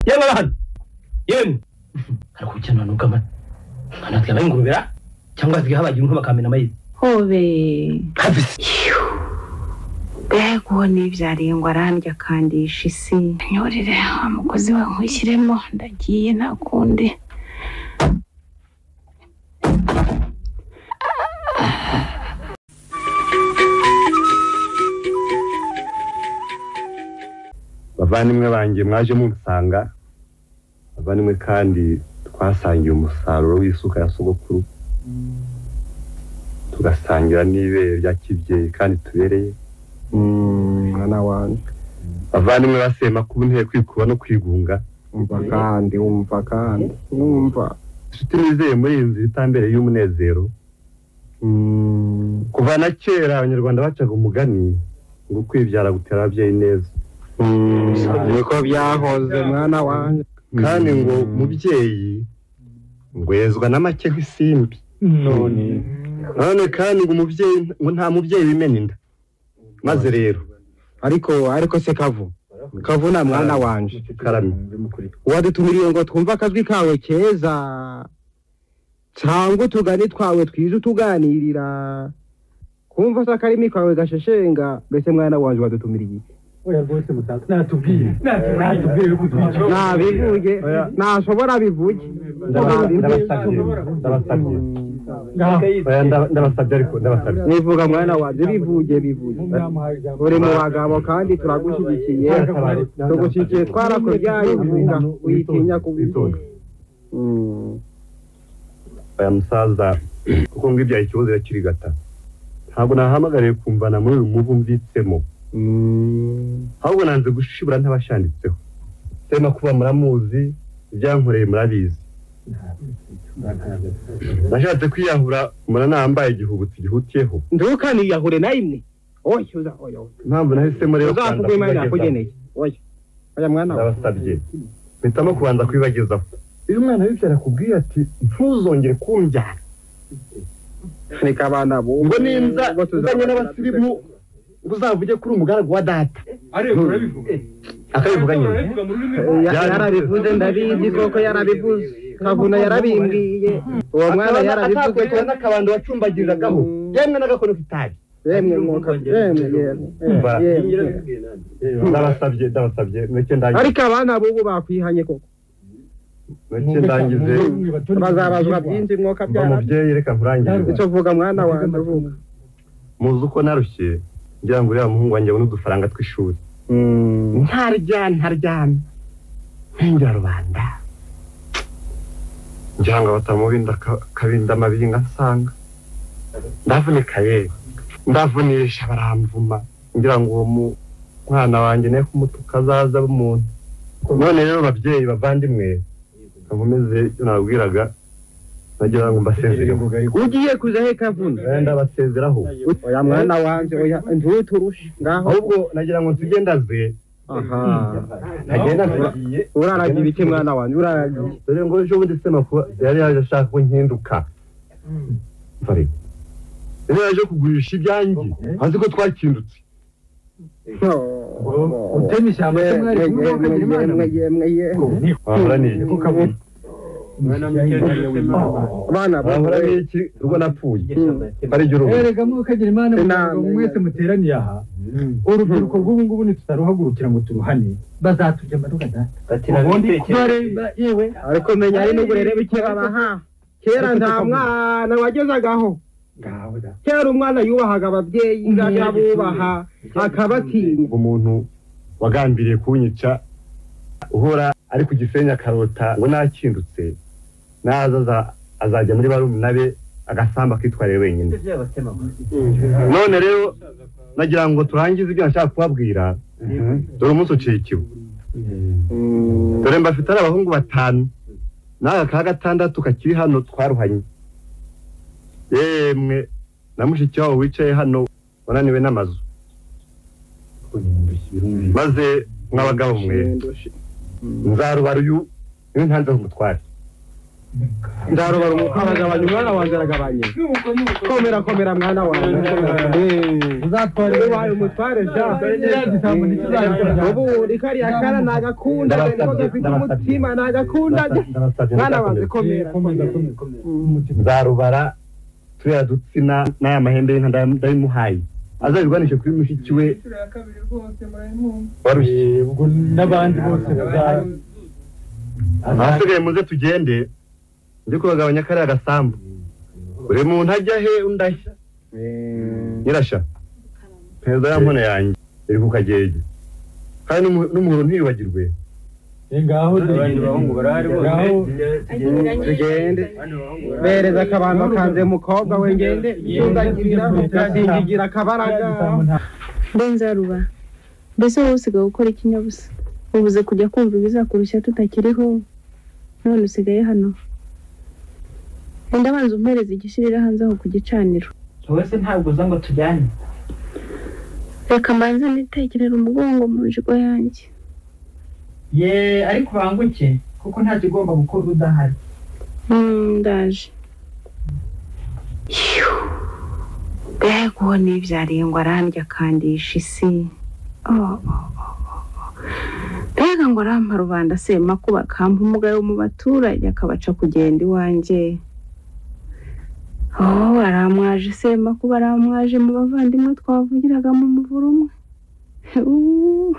baba hano yemwe ariko ubukene nuko amata amata yaba ingurubera cyangwa zigahaba bagira inka bakamena amayizi hobe habisi mbega uwo nibyariye ngo arandya akandisha isi nyorere umukozi we nkwishyiremo ndagiye nta kundi bavandimwe banjye mwaje munsanga bavandimwe kandi twasangiye umusaruro w'isuka ya sogokuru tugasangira n'ibere rya kibyeyi kandi tubereye mwana wanjye bavandimwe basema kuba inteye kwikuba no kwigunga umva kandi umva kandi numva inshuti nizeye muri iyi nzu itambere y'umunezero kuva na kera abanyarwanda bacaga umugani ngo kwibyara gutera ababyeyi neza niko byahoze mwana wanjye kandi ngo umubyeyi ngwezwa na make nk'isimbi none none kandi ngo umubyeyi ngo nta mubyeyi wimena inda maze rero ariko ariko se kavu kavu na mwana wanjye karame wadutumiriye ngo twumve akajwi kawe keza cyangwa utugani twawe twiza utuganirira kumva se akarimi kawe gasheshenga mbese mwana wanjye wadutumiriye oya rwose mutaka natubwire natubwire ko twicaye nabivuge ntashobora bivuge Ndabasabye, Nabivuge. ndabasabye ngaho Oya, ndaba- ndabasabye ariko ndabasabye nivuga mwana wanjye bivuge bivuge ngamuhaye ijambo uri mu bagabo kandi turagushyigikiye tugushyigikiye twarakubyaye bivuga witinya kubivuga Mm. aya musaza kuko ngo ibyaha ikibazo yakiri gata ntabwo nahamagariye kumvana muri uyu muvu mbyitsemo ahubwo nanze gushibura ntabashanditseho sema kuba muramuzi ibyankoreye murabizi nashatse kwiyahura muranambaye igihubutu gihutiyeho ntukaniyahure na imwe oya uza oya impamvu nahisemo rero kubanza uzavuga imana kwibageza yakugeneye oya oya mwana we ndabasabye mpitamo kubanza kwibagezaho iyo umwana w'ibyara akubwiye ati ntuzongere kumbyara reka abana bo ngo nimba uzanye n'abasirimu ngo uzavuge kuri umugaragu wa data ariko urabivuga akabivuga nyine urabivuga mu rurimi Ya- yarabivuze ndabizi koko yarabivuze kavuna yarabimbwiye uwo mwana yarabivuze ko atakurikira n'akabando wacumbagiriragaho Mm. yemwe n'agakono k'itabi yemwe mwuka yemwe yemwe Bara. yemwe, yemwe ndabasabye ndabasabye mureke ndangize ariko abana b'ubu bakwihanye koko mureke ndangize bazabazwa byinshi mwoka mba byara mubyeyi reka nkurangize icyo vuga mwana wanjye uvuga muzi uko narushye ngira ngo uriya muhungu wanjye abone udufaranga tw'ishuri ntarya ntaryamye mpengera rubanda ngira ngo batamubinda ka- kabinda amabinga nsanga ndavunika yewe ndavunisha baramvuma ngira ngo uwo mu- mwana wanjye ne kumutuka azaza b'umuntu none rero babyeyi bavandimwe nkomeze ibyo nababwiraga nagira ngo mbasezereho ugiye kuza he kavuna ndabasezeraho oya mwana wanjye oya ntuturushe ngaho ahubwo nagira ngo nsige ndaze aha nagenda uraragiye ibiki mwana wanjye uraragiye dore ngo ejo bundi se makuru yari yaje ashaka ko nkinduka Vari. yari yaje kugurisha ibyanjye azi ko twakindutse utema ishyamba se mwari kumwe mukagira imana mwe waburaniye abana waburaniye iki urwo napfuye ari jya uruhu erega mukagira imana mwe ngo mwese muteraniye aha urubyiruko rw'ubu ngubu ntitutaruhagurukira ngo turuhane bazatujya amaduka data ubundi kubareba yewe ariko menya ari n'uburere buke babaha kera nta mwana wagezagaho ngaho data kera umwana yubahaga ababyeyi ngaho abubaha akabatinya umuntu wagambiriye kunyica uhora ari ku gisenyi akarota ngo nakindutse naza aza- azajya muri barumuna be agasambu akitwarira wenyine none rero nagira ngo turangize ibyo nashaka kubabwira dore umunsi uciye ikibu dore mbafite ari abahungu batanu n'aka ka gatandatu kakiri hano twaruhanye yemwe na mushiki wabo wicaye hano wananiwe n'amazu maze mw'abagabo mwe nzarubara uyu niwe ntanze umutware ndarobara umukara agabanya umwana wanjye aragabanye komera komera mwana wanjye uzatware ubaye umutware Ya gisambo ntikizabikora. ubu ikariya kara nagakunda niko gafite umutima nagakunda mwana wanjye komera komera komera. komera komera umutima nzarubara turiya dutsina n'aya mahembe y'inka nda- ndabimuhaye azabirwanishe kuri mushiki we warushye Eh, ubwo n'abandi bose baza ahasigaye muze tugende ndi kubagabanya kariya gasambu buri muntu ajya he undi ajya nyirashya perezida ya nkone yanjye iri ku kagege kandi n'umu- n'umuhoro ntiyibagirwe Eh, ngaho abandi bahungu barahari bose ngaho tugende bereza akabando kanze mukobwa we ngende tundagirira turagingigira akabaraga nzaruba mbese wowe usigaye gukora ikinyabusa ubuze kujya kumva ibizakurushya tutakiriho none usigaye hano wenda abanza umpereza igishirira hanze aho ku gicaniro wowe se ntabwo uza ngo tujyane reka mbanze nitekerere umugongo mu njigo yanjye ye ariko banguke kuko nta kigomba gukora udahari Mm, ndaje mbega uwo nibyarengwa arandya akandisha isi Oh, oh, oh, oh. mbega ngo arampa rubanda asema ko bakampa umugayo mu baturage akabaca kugenda iwanjye oh aramwaje sema kuba aramwaje mu bavandimwe twavugiraga mu muvura umwe Uh,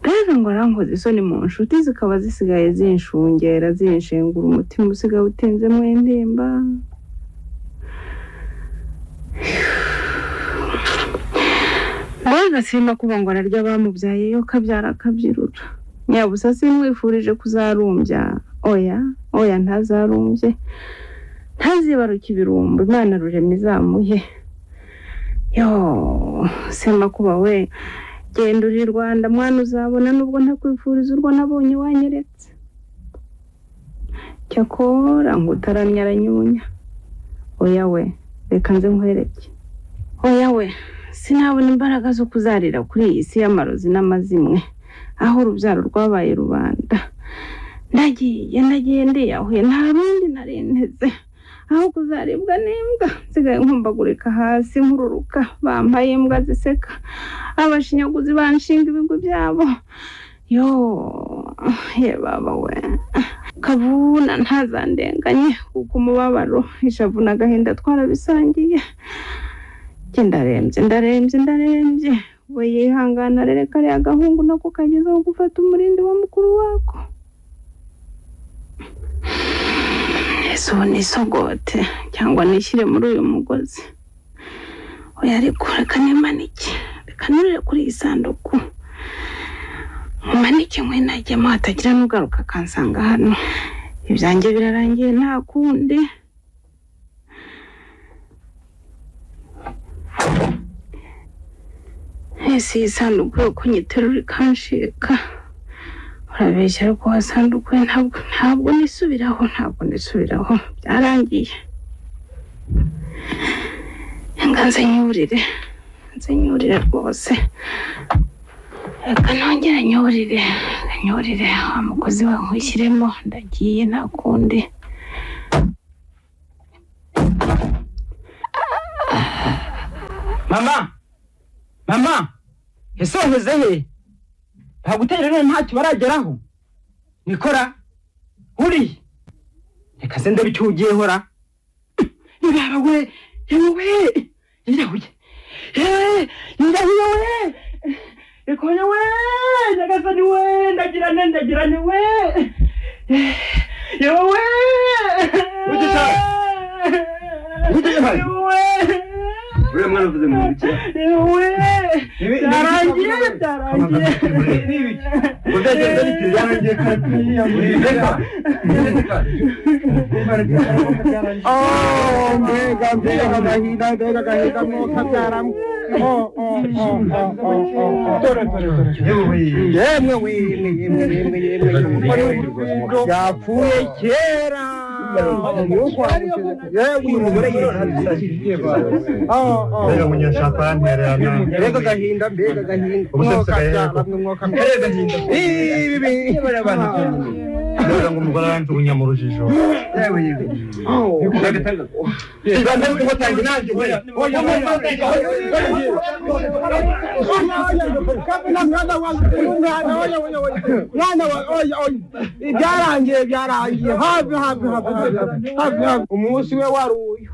mbega ngo arankoze isoni mu nshuti zikaba zisigaye zinshungera zinshengura umutima usigaye utinzemo intimba mbega sima kuba ngo ararya abamubyaye yo kabyara akabyirura nyabusa simwifurije kuzarumbya oya oya ntazarumbye ntazibaruke ibirumbo imana rurema izamuhe yo sima kuba we genda uri i rwanda mwana uzabona nubwo ntakwifuriza urwo nabonye wanyeretse cyakora ngo utaramyaranyunya oya we reka nze nkwereke oya we sinabona imbaraga zo kuzarira kuri iyi si y'amarozi n'amazimwe aho urubyaro rwabaye rubanda ndagiye ndagiye ndiyahuye nta rundi narenteze aho kuzaribwa n'imbwa nsigaye nkumbagurika hasi nkururuka bampaye imbwa ziseka abashinyaguzi banshinga ibigwi byabo yo ye baba we kavuna ntazandenganye kuko umubabaro ishavu n'agahinda twarabisangiye njye ndarembye ndarembye ndarembye we yihangana rero kariya gahungu nako kagezeho gufata umurindi wa mukuru wako ese ubu nisogote cyangwa nishyire muri uyu mugozi oya ariko reka nimanike reka nurire kuri iyi sanduku nkumanike nkwinagemo hatagira n'ugaruka akansanga hano ibyanjye birarangiye nta kundi ese iyi sanduku yo kunyiterura ikanshika urabeshya ariko wa sanduku we ntabwo ntabwo nisubiraho ntabwo nisubiraho byarangiye reka nze nyurire nze nyurire rwose reka nongere nyurire reka nyurire wa mukozi we nkwishyiremo ndagiye nta kundi mama mama ese wageze he ntabwo utera rero ntacyo barageraho nikora uriya reka se ndabe icyo ugiye hora yabara we yewe yirahuye yewe yirahuye we ikone we nyagasani we ndagirane ndagirane we yewe we Wigisha! Wigisha! Yewe! uriya mwana uvuze mu ntoki Yewe! Byarangiye, byarangiye. ubwo byagenze bityo yarangiye kandi reka Oh, mbega mbega agahinda mbega agahinda mwoka byaramu yemwe wimwe yemwe yemwe yemwe umugore w'urukundo yapfuye kera umwuka wamukize yewe uyu mugore yishakiye oh oh mbega munyashaka yantererana mbega agahinda mbega agahinda Umusatsi mwoka agahinda. byaramu mwoka mbega agahinda ibi ibi kubera ngo umugore aranjugunya mu rujijo yewe yewe byarangiye byarangiye hafi hafi hafi hafi hafi umunsi we wari uyu